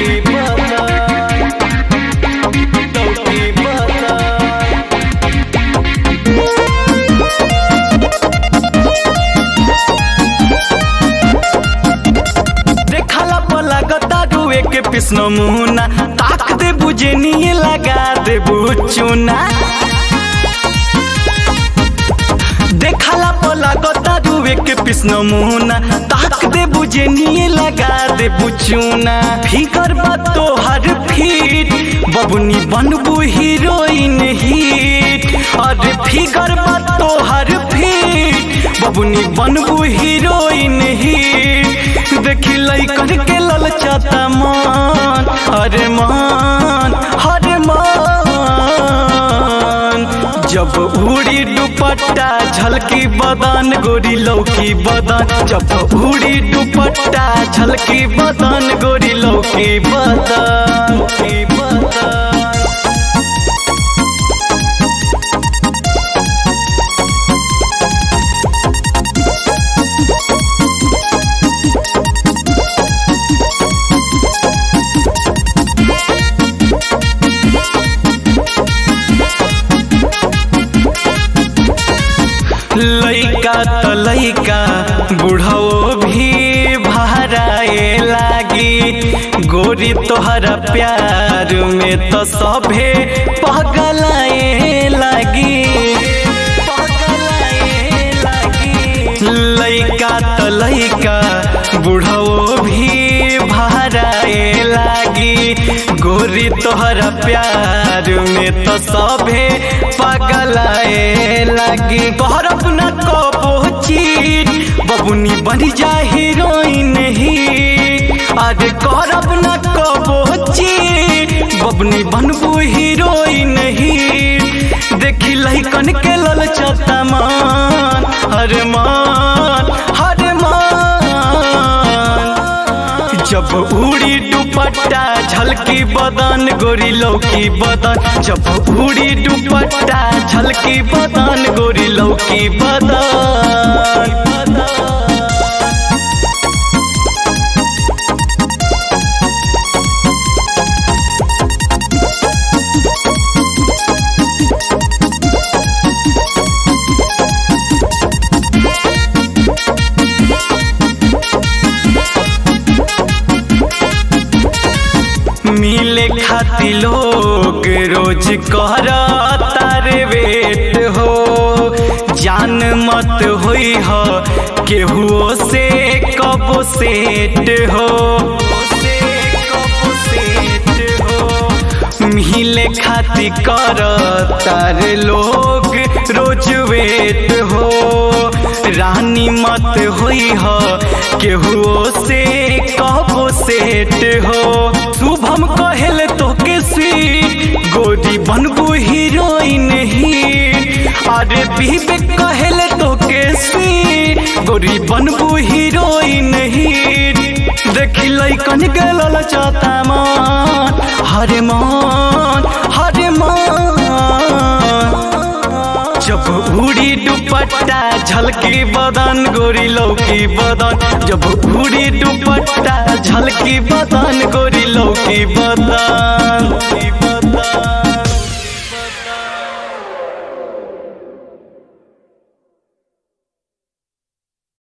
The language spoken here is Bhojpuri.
लौकी बदन लौकी बदन देखला पला गतारुए के पिसन मुना ताक दे बुझे निये लगा दे बुचुना देखला पला गतारुए के पिसन मुना ताक दे बुझे निये लगा दे बुचुना फिकर बा तो हर फीट बबुनी बनबू हीरोइन हिट अरे फिकर बा तो हर फीट बबुनी बनबू हीरोइन हिट देखी लइकन के ललचाता मन अरे मान अरे मान जब उड़ी दुपट्टा झलकी बदन गोरी लौकी बदन जब उड़ी दुपट्टा झलकी बदन गोरी लौकी बदन लौकी बदन लइका त लइका बुढ़ो भी भराए लागी गोरी तोहरा प्यार में तो सभे पगलाए लागी पगलाए लागी लइका त लइका बुढ़ो भी भराए लागी गोरी तोहरा प्यार में तो सभे पगलाए लागी कहर अपना कबो चीट बबुनी बन जा हीरोइन ही अरे कहर अपना कबो चीट बबुनी बनबू हीरोइन ही देखी लइकन के ललचता मान हरे मान हरे मान जब उड़ी दुपट्टा झलकी बदन गोरी लौकी बदन जब उड़ी दुपट्टा झलकी बदन गोरी लौकी बदन मिले खाती लोग रोज कर तारे वेट हो जान मत होई हो केहुओ से कब सेट हो मिले खाती कर तारे लोग रोज वेट हो रानी मत होई हो केहुओ से कब सेट हो शुभम कहल तो के स्वीट गोरी बनबू हीरोइन ही अरे बीबे कहल तो के स्वीट गोरी बनबू हीरोइन ही देखी लइकन के ललचाता मान हरे मान हरे मान जब उड़ी दुपट्टा झलकी बदन गोरी लौकी बदन जब उड़ी दुपट्टा झलकी बदन गोरी लौकी बदन